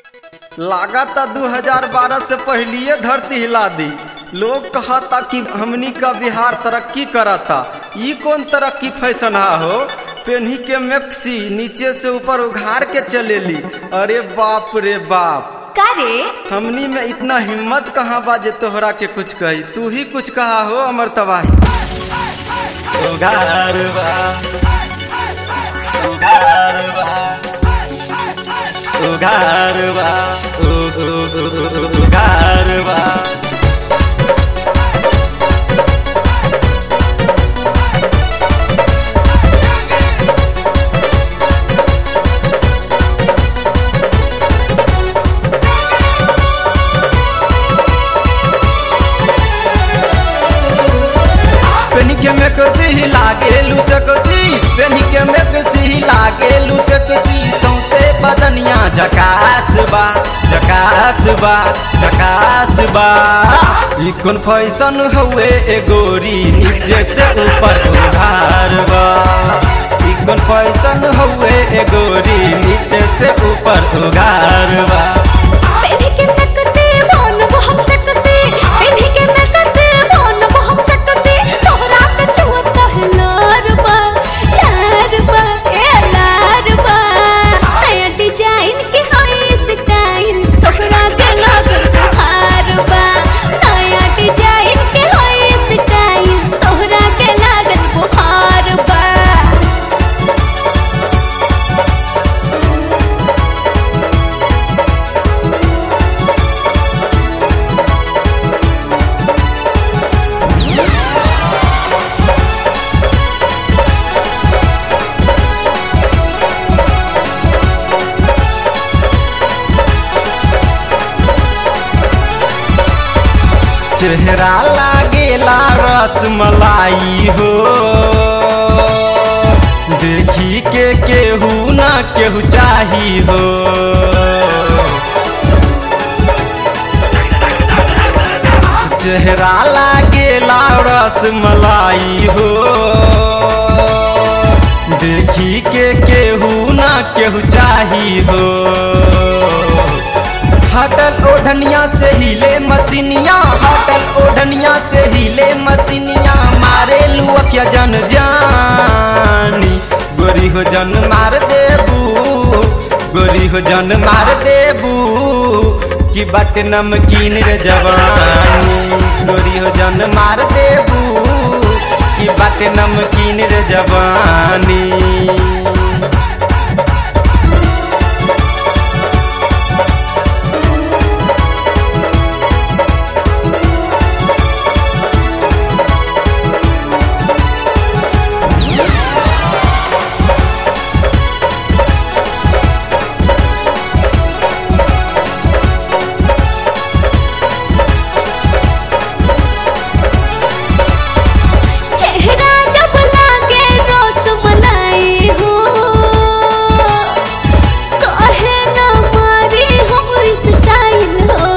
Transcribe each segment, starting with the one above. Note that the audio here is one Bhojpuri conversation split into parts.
लागता 2012 से पहलिए धरती हिला दी लोग कहता कि हमनी का बिहार तरक्की करता ई कौन तरक्की फैशन हा हो पेन्ही के मैक्सी नीचे से ऊपर उघार के चलेली अरे बाप रे बाप का रे हमनी में इतना हिम्मत कहाँ बा जे तोहरा के कुछ कही तू ही कुछ कहा हो अमर तबाही उघार बा उघार बा उघार बा उ- उ- उ- उ- उघार बा पेनी के में कसी हिला के लू सकसी पेनी के में कसी हिला के लू सकसी सौसे बदनिया झकास बा झकास बा झकास बा ई कौन फैशन हुए ए गोरी नीचे से ऊपर उधार बा ई कौन फैशन हुए ए गोरी नीचे से ऊपर उधार बा पेनी के मैक्सी भोन बहुत सेक्सी पेनी के मैक्सी भोन बहुत सेक्सी तोहरा पे छुअत है लार बा लार बा ए लार बा नया डिजाइन के होई स्टाइल तोहरा के लागल बुखार बा नया डिजाइन के होई स्टाइल तोहरा के लागल बुखार बा चेहरा लागेला रसमलाई हो देखी के केहू ना केहू चाही हो चेहरा लागेला रसमलाई हो देखी के केहू ना केहू चाही हो हटल ओढ़निया से हिले मसीनिया हटल ओढ़निया से हिले मसीनिया मारे लुअकिया जन जानी गोरी हो जन मार देबू गोरी हो जन मार देबू कि बट नमकीन रे जवानी गोरी हो जन मार देबू कि बट नमकीन रे जवानी चेहरा जब लागे रसमलाई हो कहे न मारी हमर स्टाइल हो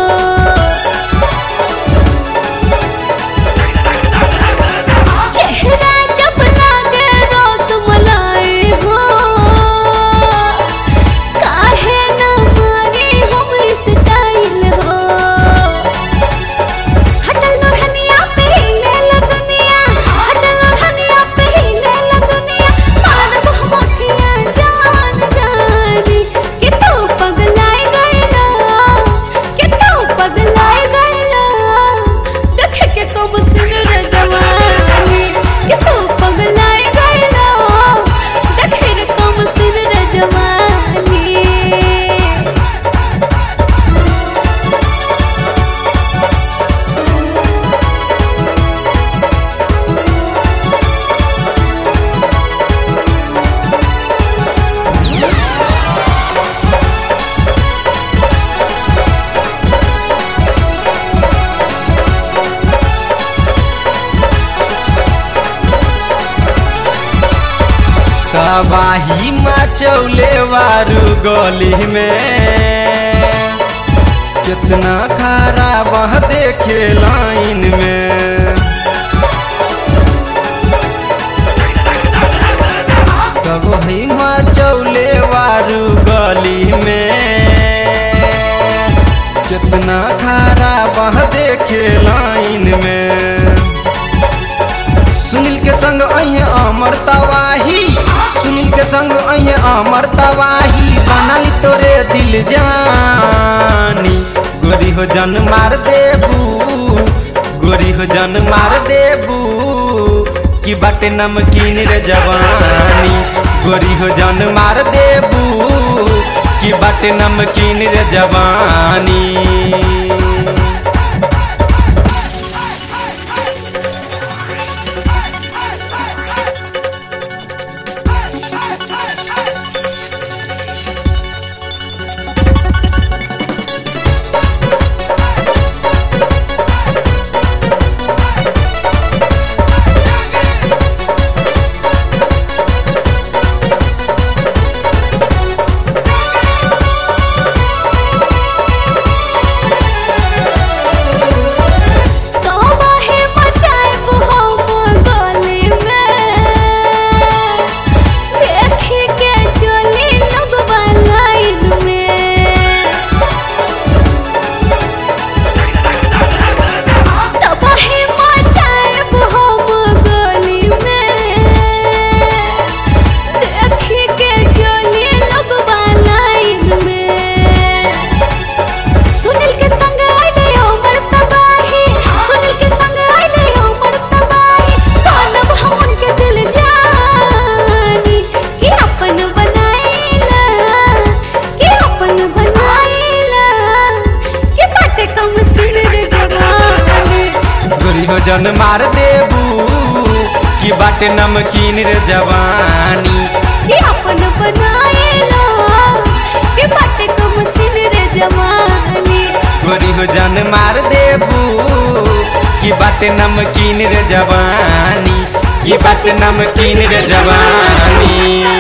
चेहरा जब लागे रसमलाई हो काहे न मारी हमर स्टाइल हो हटल लोहनिया पे हिले ला दुनिया हटल लोहनिया पे हिले ला दुनिया मारब हम अखियां जान जानी कि तू पगलाई गइला कि तू पगलाई गइला देख के कब सुन रे जवानी कि तू पगलाई गइला देख के कब सुन रे जवानी तबाही मचौले वारू गली में कितना खराब देखे लाइन में तब ही मचौले वारू गली में न खारा बह देखे लाइन में सुनील के संग अहे अमर तवाही सुनील के संग अहे अमर तवाही बनल तोरे दिल जानी गोरी हो जन मार देबू गोरी हो जन मार देबू कि बाटे नमकीन रे जवानी गोरी हो जन मार देबू कि बाटे नमकीन रे जवानी तो बाहे मचाए हम गली में देखी के चली लोग लाइन में तो बाहे मचाए हम गली में देखी के चली लोग लाइन में सुनील के संग आइले हमर तबाही सुनील के संग आइले हमर तबाही बनब हम उनके दिल जानी कि अपन बनाइला कि अपन बनाइला कि बाटे कम सिर जवानी गोरी हो जन मार देबू कि बाटे नमकीन रे जवानी कि अपन बनाइला कि बाटे कम सिर जवानी गोरी हो जन मार देबू कि बाटे नमकीन रे जवानी कि बाटे नमकीन रे जवानी